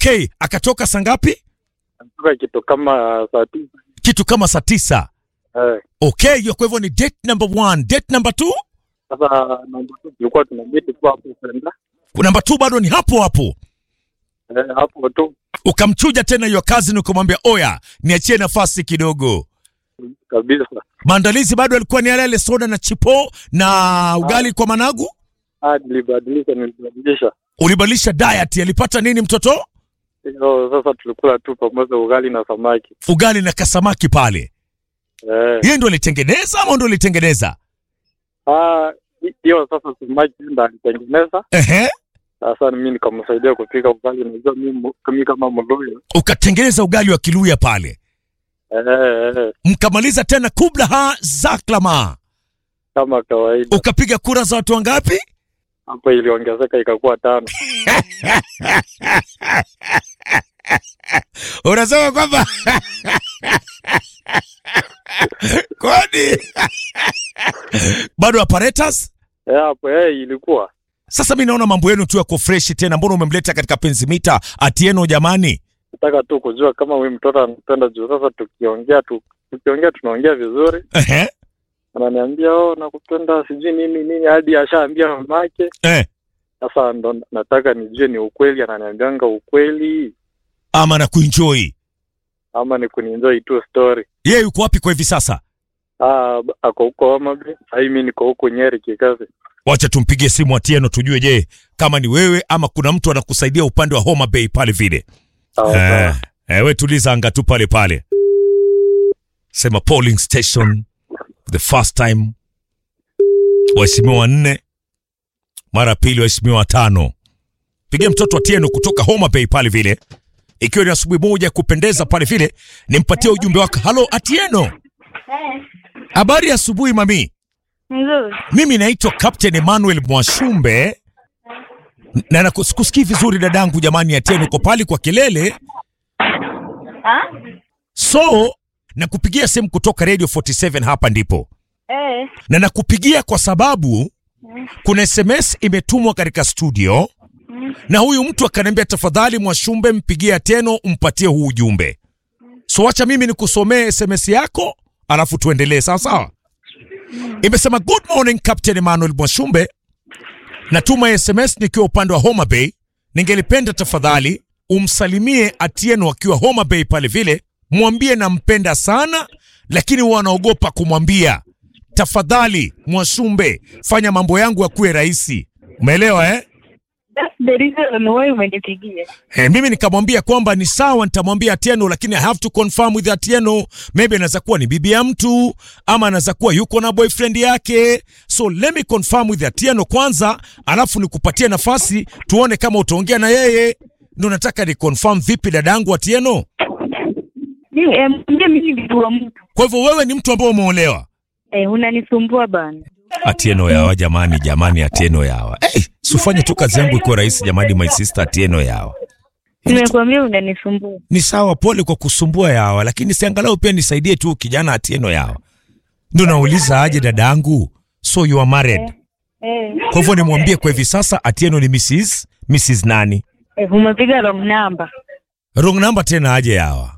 Okay, akatoka saa ngapi? Toka kitu kama saa tisa. Kitu kama saa tisa. Eh, Okay, hiyo kwa hivyo ni date number one. Date number two? sasa namba tu tulikuwa tunageti tu hapo kwenda. Namba two bado ni hapo hapo. Eh, hapo tu Ukamchuja tena hiyo kazi na ukamwambia oya, niachie nafasi kidogo. kabisa. Maandalizi bado yalikuwa ni yale yale, soda na chipo na ugali kwa managu. Ah, nilibadilisha nilibadilisha. Ulibadilisha diet, alipata nini mtoto? Hiyo sasa tulikula tu pamoja ugali na samaki. Ugali na kasamaki pale. Eh, Yeye ndo alitengeneza ama ndo alitengeneza? ah, hiyo sasa samaki ndo alitengeneza. Ehe. Sasa mimi nikamsaidia kupika ugali. Najua mimi mimi kama Mluya. Ukatengeneza ugali wa kiluya pale. Eh, eh, eh, Mkamaliza tena kubla zaklama. kama kawaida. Ukapiga kura za watu wangapi? Hapo iliongezeka ikakuwa tano. Unasema kwamba kwani bado apparatus? Eh, hapo eh, ilikuwa Sasa mi naona mambo yenu tu yako freshi tena, mbona umemleta katika penzi mita Atieno jamani? nataka tu kujua kama huyu mtoto anapenda juu sasa tukiongea tu tukiongea tunaongea vizuri Ehe. ananiambia oh nakupenda sijui nini nini hadi ashaambia mamake Eh. sasa ndo nataka nijue ni ukweli ananiambianga ukweli Ama na kuenjoy. ama ni kunienjoy tu story Yeye yuko wapi kwa hivi sasa? ah b- ako huko Homa Bay ai mimi niko huko Nyeri kikazi Wacha tumpigie simu Atieno tujue, je, kama ni wewe ama kuna mtu anakusaidia upande wa Homa Bay pale vile. sawa Eh, sawa eh, we tuliza anga tu pale pale, sema polling station the first time, waheshimiwa wanne, mara pili waheshimiwa watano. Pigia mtoto Atieno kutoka Homa Bay pale vile, ikiwa ni asubuhi moja ya kupendeza pale vile, nimpatie ujumbe wako. Halo Atieno, habari ya asubuhi mami. Nzuri. Mimi naitwa Captain Emmanuel Mwashumbe na nakusikii vizuri dadangu, jamani. Atieno uko pale kwa kelele Ah? So nakupigia simu kutoka Radio 47 hapa ndipo, Eh. na nakupigia kwa sababu kuna SMS imetumwa katika studio na huyu mtu akaniambia, tafadhali Mwashumbe, mpigie Atieno umpatie huu ujumbe. So wacha mimi nikusomee SMS yako alafu tuendelee, sawa sawa. Imesema, good morning Captain Emmanuel Mwashumbe, natuma SMS nikiwa upande wa Homa Bay. Ningelipenda tafadhali umsalimie Atieno akiwa Homa Bay pale vile, mwambie nampenda sana, lakini wanaogopa kumwambia. Tafadhali Mwashumbe, fanya mambo yangu yakuwe rahisi. Umeelewa eh? That's the reason why umenipigia. Eh, mimi nikamwambia kwamba ni sawa, nitamwambia Atieno, lakini I have to confirm with Atieno. Maybe anaweza kuwa ni bibi ya mtu ama anaweza kuwa yuko na boyfriend yake, so let me confirm with Atieno kwanza, alafu nikupatie nafasi tuone kama utaongea na yeye. Ndo nataka ni confirm vipi, dadangu Atieno. Mimi eh, mwambie mimi ni bibi wa mtu. Kwa hivyo wewe ni mtu ambaye umeolewa? Eh, unanisumbua bana. Atieno yawa jamani, jamani, Atieno yawa. Hey, sifanye tu kazi yangu iko rahisi jamani, my sister Atieno yawa. Nimekuambia unanisumbua. ni sawa, pole kwa kusumbua yawa, lakini siangalau pia nisaidie tu kijana Atieno yawa. Ndo nauliza aje dadangu, so you are married? Eh. Kwa hivyo nimwambie kwa hivi sasa Atieno ni Mrs. Mrs. nani? Eh, umepiga wrong number. Wrong number tena aje yawa.